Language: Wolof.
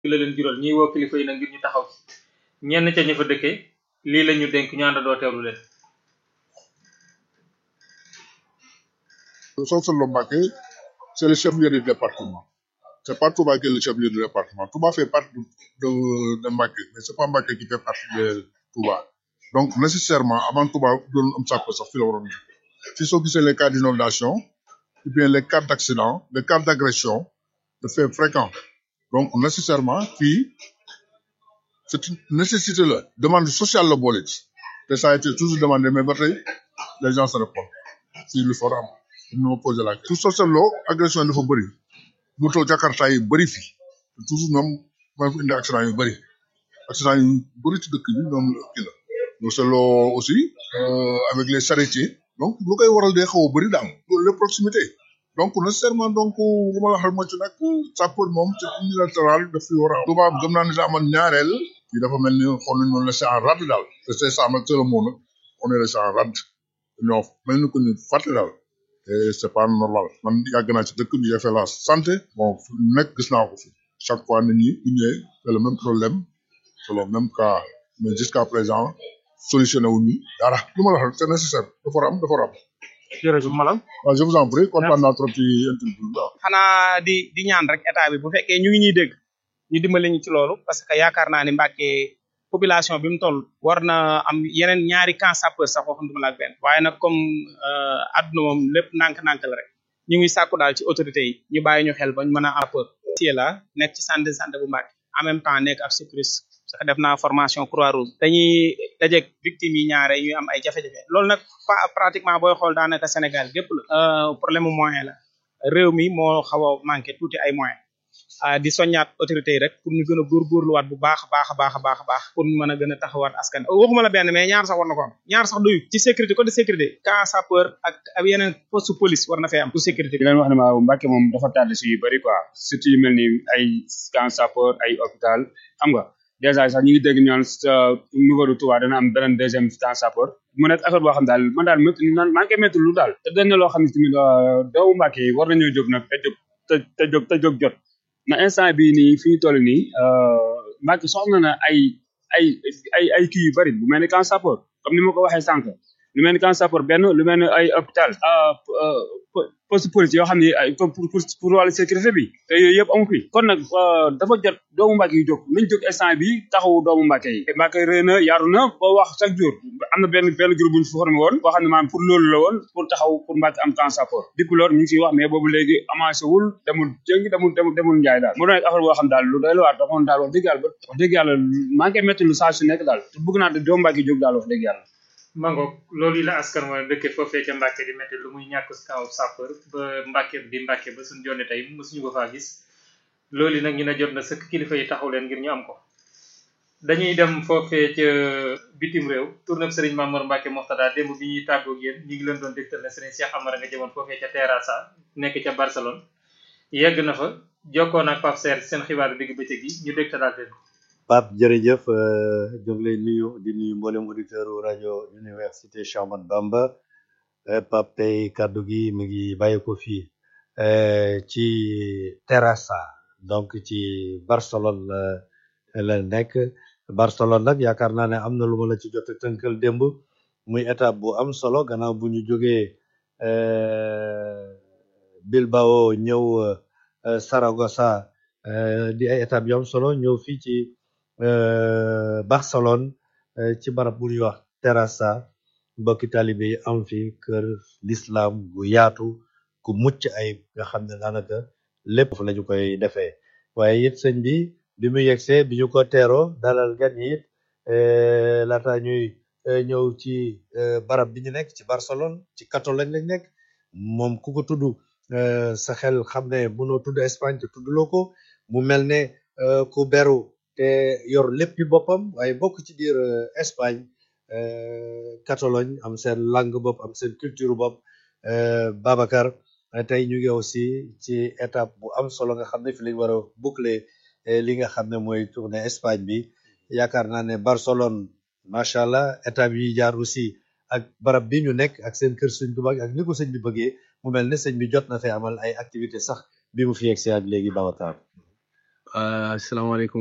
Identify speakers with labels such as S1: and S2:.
S1: la leen jural ñuy woo kilifa yi nag ngir ñu taxaw ci ñenn ca ña fa dëkkee lii la ñu dénk ñu àndandoo teewlu leen.
S2: Socé-Lo Mbacké, c'est le chef-lieu du département. C'est pas Touba qui est le chef-lieu du département. Touba fait partie de, de, de Mbacké, mais c'est pas Mbacké qui fait partie de Touba. Donc, nécessairement, avant Touba, doon am sàkko sax fi la waroon fi soo gisee les cas d'inondation, ou bien les cas d'accident, les cas d'agression, de faits fréquents. Donc, nécessairement, fii, c'est une nécessité la demande sociale la boole ci te ça a été toujours demandé mais ba tey les gens se répondent fii lu for am ñu ma posé la question. tout Socé-Lo agression yi dafa bëri moto Jakarta yi bëri fii te toujours ñoom mooy fi indi accident yu bëri accident yu bëri ci dëkk bi ñoom kii la Socé-Lo aussi euh, avec les charretiers donc lu koy waral day xaw a bëri daal loolu les proximités donc nécessairement donc bu ma la waxee moo ci nag sapeur moom ci unilatéral daf fi war a am. Touba gëm naa ne daa amoon ñaareel fii dafa mel ni xool nañu noonu laissé en rade daal te c'est ça nag c'est le mot nag on est laissé en rade ñoo mel ni ko ñu fàtte daal et c'est pas normal man yàgg naa ci dëkk bi j'ai fait la santé bon fu nekk gis naa ko fi chaque fois nit ñi bu ñëwee c'est le même problème c'est le même cas mais jusqu'à présent solutionné wuñu dara lu ma la wax c'est nécessaire dafa war a am dafa war a am.
S1: jërëjëf Malam.
S2: waaw je vous en prie kontaan naa trop ci interview bi waaw.
S3: xanaa di di ñaan rek état bi bu fekkee ñu ngi ñuy dégg ñu dimbali ñu ci loolu parce que yaakaar naa ni Mbacké population bi mu toll war na am yeneen ñaari camp sapeur sax waxantuma la ak benn waaye nag comme adduna moom lépp nànk-nànk la rek ñu ngi sàkku daal ci autorités yi ñu bàyyi ñu xel bañ mën a am sapeur ci la nekk ci centre de santé bu Mbacké en même temps nekk ab secouriste parce que def naa formation croix rouge dañuy dajeeg victimes yi ñaare ñuy am ay jafe-jafe loolu nag pratiquement booy xool daanaka Sénégal gépp la problème mu moyen la réew mi moo xaw a manqué tuuti ay moyens di soññaat autorités yi rek pour ñu gën a góorgóorluwaat bu baax a baax a baax a baax a baax pour ñu mën a gën a taxawaat askan waxuma la benn mais ñaar sax war na ko am ñaar sax doyu ci sécurité côté sécurité camp sapeur ak ak yeneen poste police war na fee am pour sécurité
S4: di leen wax ne ma Mbacké moom dafa tardé si yu bëri quoi surtout yu mel ni ay camp sapeur ay hôpital xam nga déjà sax ñu ngi dégg ñaan niveau de Touba dana am beneen deuxième camp sapeur mu nekk affaire boo xam daal man daal métti man maa ngi koy métti lu daal te dañ ne loo xam ne tamit doomu Mbacké yi war nañoo jóg nag te jóg te te jóg te jóg jot na instant bii nii fi ñu toll nii Mbacké soxla na ay ay ay ay kii yu bëri bu mel ni camp sapeur comme ni ma ko waxee sànq lu mel ni camp sapeur benn lu mel ni ay hôpital poste police yoo xam ne ay pour pour pour wàllu sécurité bi te yooyu yëpp amu fi kon nag dafa jot doomu Mbacké yi jóg nañ jóg instant bi taxawu doomu Mbacké yi Mbacké rëy na yaru na ba wax chaque jour am na benn benn groupe bu ñu fi formé woon boo xam ne maanaam pour loolu la woon pour taxaw pour Mbacké am camp sapeur depuis loolu ñu ngi siy wax mais boobu léegi avancé wul demul jëng demul demul demul njaay daal mu doon affaire boo xam daal lu doy la waar dafa daal wax dëgg yàlla ba wax dëgg yàlla maa ngi koy métti lu saa su nekk daal te bëgg naa doomu Mbacké jóg daal wax dëgg yàlla
S1: mango loolu yi la askan wala dëkke foofee ca Mbacké di métti lu muy ñàkk kaw sapeur ba Mbacké di Mbacké ba suñ jonne tey mosuñu ko faa gis loolu yi nag ñu ne jot na sëkk kilifa yi taxaw leen ngir ñu am ko dañuy dem foofee ca bitim réew tournée Serigne Mamour Mbacké Moxtada démb bi ñuy tàggoog yéen ñu ngi leen doon dégtal ne Serigne Cheikh Amara nga jëmoon foofee ca Terrassa nekk ca Barcelone yegg na fa jokkoon ak Pape Serre seen xibaaru digg bëccëg yi ñu dégtalaat leen ko
S5: Pape jërëjëf ñu ngi lay nuyu di nuyu mboolem auditeur rajo université Cheikh Ahmadou Bamba Pape tey kaddu gi mi ngi bàyyi ko fii ci Terrassa donc ci Barcelone la la nekk Barcelone nag yaakaar naa ne am na lu ma la ci jot a tënkal démb muy étape bu am solo gannaaw bu ñu jógee Bilbao ñëw Saragossa di ay étape yu am solo ñëw fii ci Barcelone ci barab bu ñuy wax Terrassa mbokki taalibe yi am fi kër l'islam bu yaatu ku mucc ay nga xam ne daanaka lépp fu lañu koy defee waaye it sëñ bi bi mu yegsee bi ñu ko teeroo dalal gan yi it laata ñuy ñëw ci barab bi ñu nekk ci Barcelone ci Catalogne lañ nekk moom ku ko tudd sa xel xam ne mënoo tudd Espagne te tuddloo ko mu mel ne ku beru te yor léppi boppam waaye bokk ci biir Espagne Catalogne am seen langue bopp am seen culture bopp Babacar tey ñu ngi aussi ci étape bu am solo nga xam ne fi lañ war a boucler li nga xam ne mooy tournée Espagne bi yaakaar naa ne Barcelone macha allah étape yi jaar aussi ak barab bi ñu nekk ak seen kër sëñ bu mag ak ni ko sëñ bi bëggee mu mel ne sëñ bi jot na fee amal ay activité sax bi mu fi yegsee ak léegi Babacar
S6: asalaamaaleykum